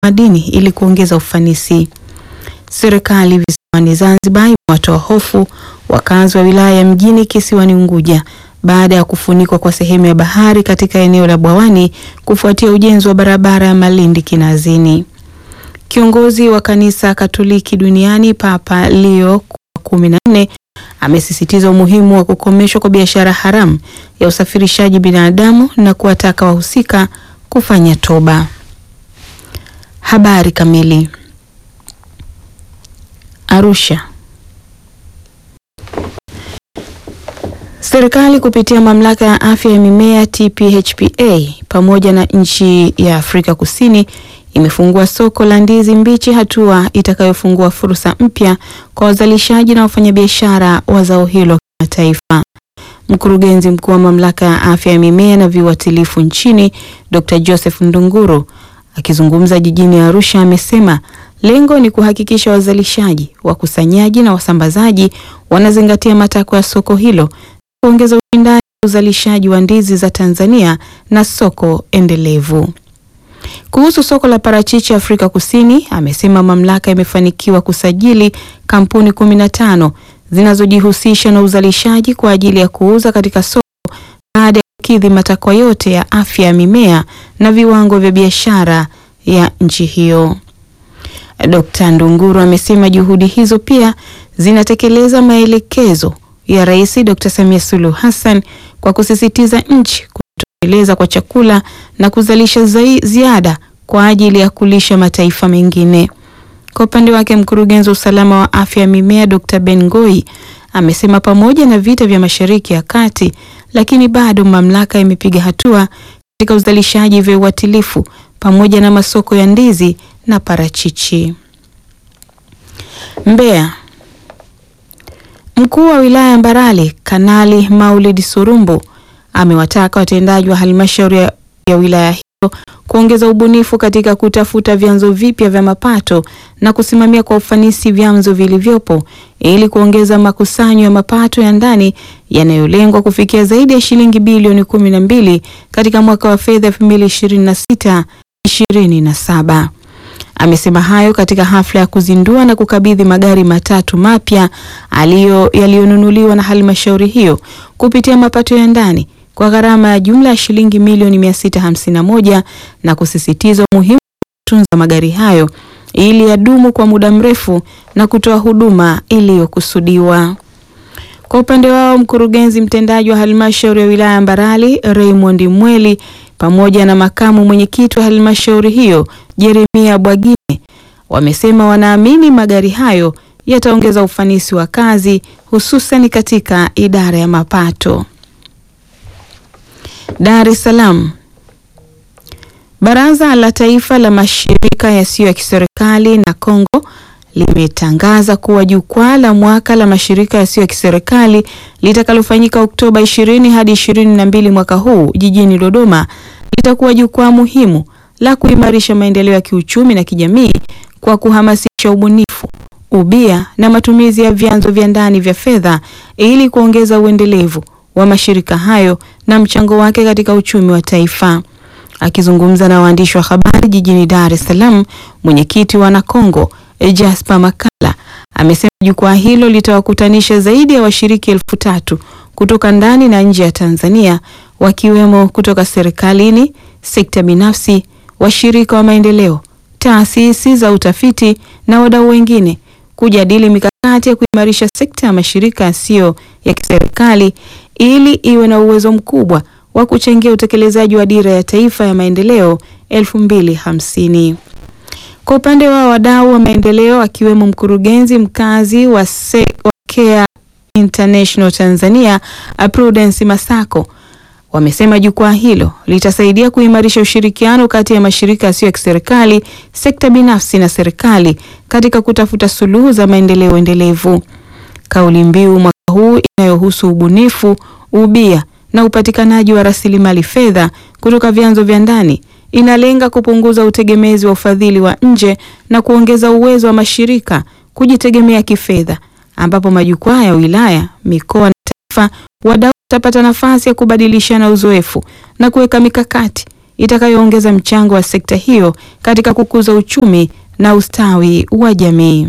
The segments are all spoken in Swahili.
madini ili kuongeza ufanisi. Serikali visiwani Zanzibar imewatoa hofu wakazi wa wilaya ya mjini kisiwani Unguja baada ya kufunikwa kwa sehemu ya bahari katika eneo la Bwawani kufuatia ujenzi wa barabara ya Malindi Kinazini. Kiongozi wa kanisa Katoliki duniani Papa Leo wa kumi na nne amesisitiza umuhimu wa kukomeshwa kwa biashara haramu ya usafirishaji binadamu na kuwataka wahusika kufanya toba. Habari kamili. Arusha. Serikali kupitia mamlaka ya afya ya mimea TPHPA pamoja na nchi ya Afrika Kusini imefungua soko la ndizi mbichi, hatua itakayofungua fursa mpya kwa wazalishaji na wafanyabiashara wa zao hilo kimataifa. Mkurugenzi mkuu wa mamlaka ya afya ya mimea na viuatilifu nchini Dr. Joseph Ndunguru akizungumza jijini Arusha amesema lengo ni kuhakikisha wazalishaji, wakusanyaji na wasambazaji wanazingatia matakwa ya soko hilo, kuongeza ushindani wa uzalishaji wa ndizi za Tanzania na soko endelevu. Kuhusu soko la parachichi Afrika Kusini, amesema mamlaka imefanikiwa kusajili kampuni kumi na tano zinazojihusisha na uzalishaji kwa ajili ya kuuza katika soko baada ya kukidhi matakwa yote ya afya ya mimea na viwango vya biashara ya nchi hiyo. Dkt. Ndunguru amesema juhudi hizo pia zinatekeleza maelekezo ya Rais Dkt. Samia Suluhu Hassan kwa kusisitiza nchi kujitosheleza kwa chakula na kuzalisha zai, ziada kwa ajili ya kulisha mataifa mengine. Kwa upande wake, mkurugenzi wa usalama wa afya ya mimea Dr. Ben Ngoi amesema pamoja na vita vya Mashariki ya Kati, lakini bado mamlaka imepiga hatua katika uzalishaji vya uatilifu pamoja na masoko ya ndizi na parachichi. Mbeya. Mkuu wa wilaya ya Mbarali Kanali Maulid Surumbu amewataka watendaji wa halmashauri ya, ya wilaya hiyo kuongeza ubunifu katika kutafuta vyanzo vipya vya mapato na kusimamia kwa ufanisi vyanzo vilivyopo ili kuongeza makusanyo ya mapato ya ndani yanayolengwa kufikia zaidi ya shilingi bilioni kumi na mbili katika mwaka wa fedha 2026 27. Amesema hayo katika hafla ya kuzindua na kukabidhi magari matatu mapya yaliyonunuliwa na halmashauri hiyo kupitia mapato ya ndani kwa gharama ya jumla ya shilingi milioni 651 na kusisitiza umuhimu wa kutunza magari hayo ili yadumu kwa muda mrefu na kutoa huduma iliyokusudiwa. Kwa upande wao, mkurugenzi mtendaji wa halmashauri ya wilaya ya Mbarali Raymond Mweli pamoja na makamu mwenyekiti wa halmashauri hiyo Jeremia Bwagine wamesema wanaamini magari hayo yataongeza ufanisi wa kazi hususan katika idara ya mapato. Dar es Salaam. Baraza la Taifa la Mashirika Yasiyo ya Kiserikali na Kongo limetangaza kuwa jukwaa la mwaka la mashirika yasiyo ya kiserikali litakalofanyika Oktoba 20 hadi 22 mwaka huu jijini Dodoma litakuwa jukwaa muhimu la kuimarisha maendeleo ya kiuchumi na kijamii kwa kuhamasisha ubunifu, ubia na matumizi ya vyanzo vya ndani vya fedha ili kuongeza uendelevu wa mashirika hayo na mchango wake katika uchumi wa taifa. Akizungumza na waandishi wa habari jijini Dar es Salaam, mwenyekiti wa Nakongo Jasper Makala amesema jukwaa hilo litawakutanisha zaidi ya washiriki elfu tatu kutoka ndani na nje ya Tanzania wakiwemo kutoka serikalini, sekta binafsi, washirika wa maendeleo, taasisi za utafiti na wadau wengine kujadili mikakati ya kuimarisha sekta ya mashirika yasiyo ya kiserikali ili iwe na uwezo mkubwa wa kuchangia utekelezaji wa dira ya taifa ya maendeleo 2050. Kwa upande wa wadau wa maendeleo akiwemo mkurugenzi mkazi wa, se, wa Care International Tanzania Prudence Masako wamesema jukwaa hilo litasaidia kuimarisha ushirikiano kati ya mashirika yasiyo ya kiserikali, sekta binafsi na serikali katika kutafuta suluhu za maendeleo endelevu. Kauli mbiu mwaka huu inayohusu ubunifu, ubia na upatikanaji wa rasilimali fedha kutoka vyanzo vya ndani inalenga kupunguza utegemezi wa ufadhili wa nje na kuongeza uwezo wa mashirika kujitegemea kifedha, ambapo majukwaa ya wilaya, mikoa na taifa, wadau watapata nafasi ya kubadilishana uzoefu na kuweka mikakati itakayoongeza mchango wa sekta hiyo katika kukuza uchumi na ustawi wa jamii.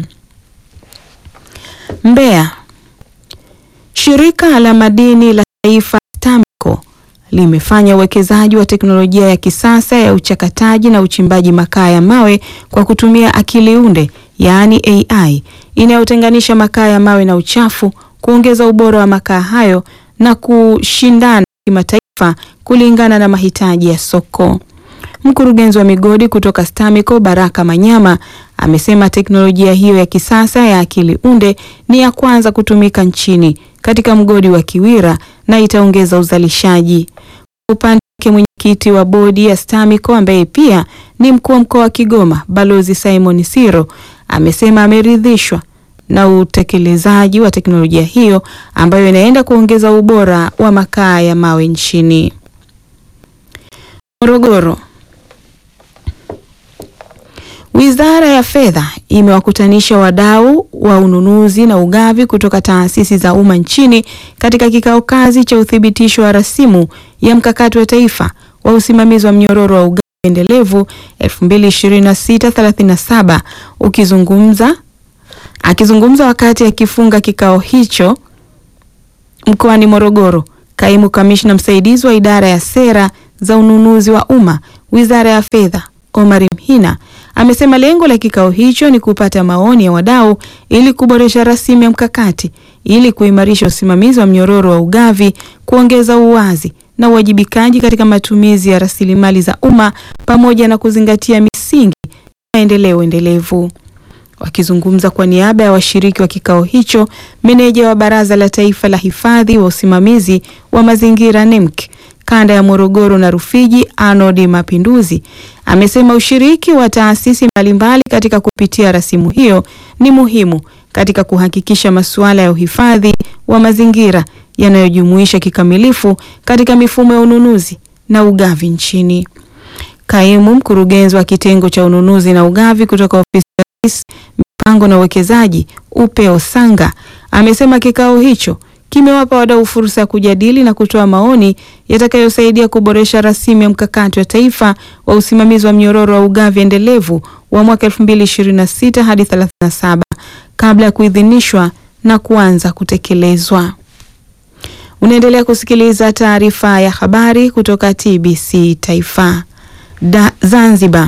Mbeya. Shirika la madini la taifa STAMICO limefanya uwekezaji wa teknolojia ya kisasa ya uchakataji na uchimbaji makaa ya mawe kwa kutumia akili unde, yaani AI, inayotenganisha makaa ya mawe na uchafu, kuongeza ubora wa makaa hayo na kushindana kimataifa kulingana na mahitaji ya soko. Mkurugenzi wa migodi kutoka STAMICO Baraka Manyama amesema teknolojia hiyo ya kisasa ya akili unde ni ya kwanza kutumika nchini katika mgodi wa Kiwira na itaongeza uzalishaji. Kwa upande wake, mwenyekiti wa bodi ya STAMICO ambaye pia ni mkuu wa mkoa wa Kigoma Balozi Simon Siro amesema ameridhishwa na utekelezaji wa teknolojia hiyo ambayo inaenda kuongeza ubora wa makaa ya mawe nchini. Morogoro. Wizara ya Fedha imewakutanisha wadau wa ununuzi na ugavi kutoka taasisi za umma nchini katika kikao kazi cha uthibitisho wa rasimu ya mkakati wa taifa wa usimamizi wa mnyororo wa ugavi endelevu 2026-37 ukizungumza akizungumza wakati akifunga kikao hicho mkoani Morogoro, kaimu kamishna msaidizi wa idara ya sera za ununuzi wa umma Wizara ya Fedha Omar Mhina amesema lengo la kikao hicho ni kupata maoni ya wadau ili kuboresha rasimu ya mkakati ili kuimarisha usimamizi wa mnyororo wa ugavi, kuongeza uwazi na uwajibikaji katika matumizi ya rasilimali za umma pamoja na kuzingatia misingi ya maendeleo endelevu. Wakizungumza kwa niaba ya washiriki wa kikao hicho, meneja wa Baraza la Taifa la Hifadhi wa Usimamizi wa Mazingira NEMC kanda ya Morogoro na Rufiji, Arnold Mapinduzi amesema ushiriki wa taasisi mbalimbali katika kupitia rasimu hiyo ni muhimu katika kuhakikisha masuala ya uhifadhi wa mazingira yanayojumuisha kikamilifu katika mifumo ya ununuzi na ugavi nchini. Kaimu mkurugenzi wa kitengo cha ununuzi na ugavi kutoka ofisi ya Rais mipango na uwekezaji Upeo Sanga amesema kikao hicho kimewapa wadau fursa ya kujadili na kutoa maoni yatakayosaidia kuboresha rasimu ya mkakati wa taifa wa usimamizi wa mnyororo wa ugavi endelevu wa mwaka 2026 hadi 37 kabla ya kuidhinishwa na kuanza kutekelezwa. Unaendelea kusikiliza taarifa ya habari kutoka TBC Taifa. Da, Zanzibar.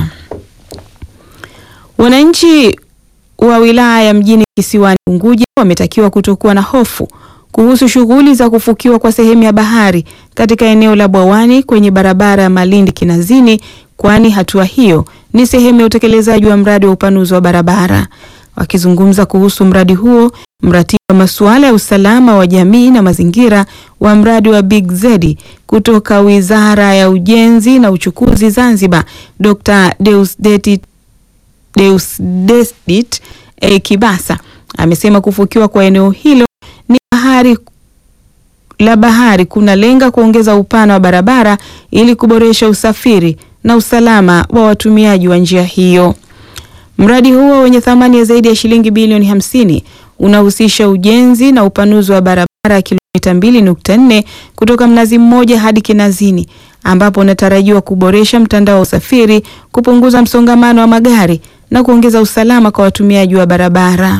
Wananchi wa wilaya ya mjini kisiwani Unguja wametakiwa kutokuwa na hofu kuhusu shughuli za kufukiwa kwa sehemu ya bahari katika eneo la Bwawani kwenye barabara ya Malindi Kinazini, kwani hatua hiyo ni sehemu ya utekelezaji wa mradi wa upanuzi wa barabara. Wakizungumza kuhusu mradi huo, mratibu wa masuala ya usalama wa jamii na mazingira wa mradi wa Big Z kutoka Wizara ya Ujenzi na Uchukuzi Zanzibar, Dr. Deusdedit Deusdedit e, Kibasa amesema kufukiwa kwa eneo hilo ni bahari la bahari kunalenga kuongeza upana wa barabara ili kuboresha usafiri na usalama wa watumiaji wa njia hiyo. Mradi huo wenye thamani ya zaidi ya shilingi bilioni hamsini unahusisha ujenzi na upanuzi wa barabara ya kilomita 2.4 kutoka Mnazi Mmoja hadi Kinazini ambapo unatarajiwa kuboresha mtandao wa usafiri, kupunguza msongamano wa magari na kuongeza usalama kwa watumiaji wa barabara.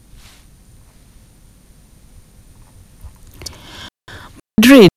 Madrid.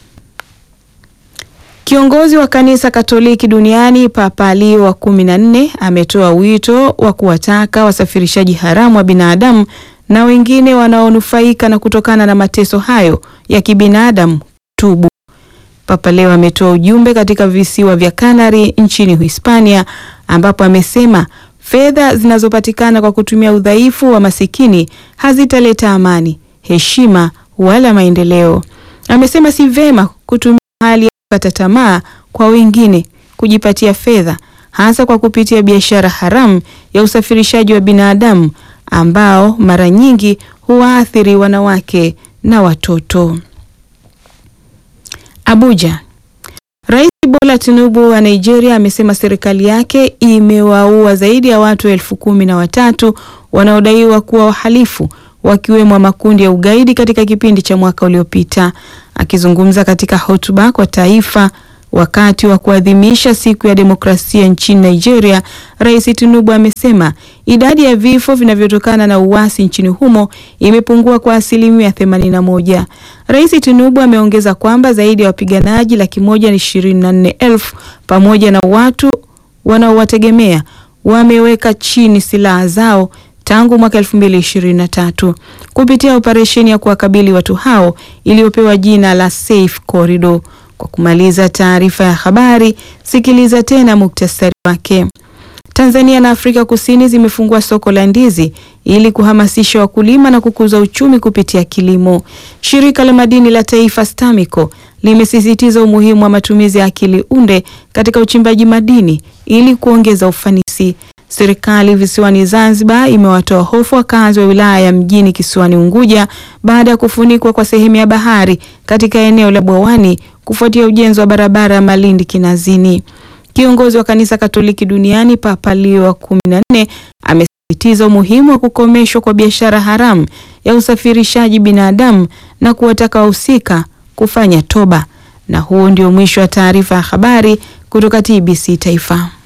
Kiongozi wa kanisa Katoliki duniani Papa Leo wa kumi na nne ametoa wito wa kuwataka wasafirishaji haramu wa binadamu na wengine wanaonufaika na kutokana na mateso hayo ya kibinadamu tubu. Papa Leo ametoa ujumbe katika visiwa vya Kanari nchini Hispania ambapo amesema fedha zinazopatikana kwa kutumia udhaifu wa masikini hazitaleta amani, heshima wala maendeleo. Amesema si vema kutumia hali ya kukata tamaa kwa wengine kujipatia fedha, hasa kwa kupitia biashara haramu ya usafirishaji wa binadamu ambao mara nyingi huwaathiri wanawake na watoto. Abuja. Rais Bola Tinubu wa Nigeria amesema serikali yake imewaua zaidi ya watu elfu kumi na watatu wanaodaiwa kuwa wahalifu wakiwemo makundi ya ugaidi katika kipindi cha mwaka uliopita. Akizungumza katika hotuba kwa taifa Wakati wa kuadhimisha siku ya demokrasia nchini Nigeria, Rais Tinubu amesema idadi ya vifo vinavyotokana na uasi nchini humo imepungua kwa asilimia 81. Rais Tinubu ameongeza kwamba zaidi ya wapiganaji laki moja na ishirini na nne elfu pamoja na watu wanaowategemea wameweka chini silaha zao tangu mwaka 2023 kupitia operesheni ya kuwakabili watu hao iliyopewa jina la Safe Corridor. Kwa kumaliza taarifa ya habari, sikiliza tena muktasari wake. Tanzania na Afrika Kusini zimefungua soko la ndizi ili kuhamasisha wakulima na kukuza uchumi kupitia kilimo. Shirika la madini la Taifa STAMICO limesisitiza umuhimu wa matumizi ya akili unde katika uchimbaji madini ili kuongeza ufanisi. Serikali visiwani Zanzibar imewatoa hofu wakazi wa wilaya ya mjini kisiwani Unguja baada ya kufunikwa kwa sehemu ya bahari katika eneo la Bwawani kufuatia ujenzi wa barabara ya Malindi Kinazini. Kiongozi wa kanisa Katoliki duniani Papa Leo wa kumi na nne amesisitiza umuhimu wa kukomeshwa kwa biashara haramu ya usafirishaji binadamu na kuwataka wahusika kufanya toba. Na huo ndio mwisho wa taarifa ya habari kutoka TBC Taifa.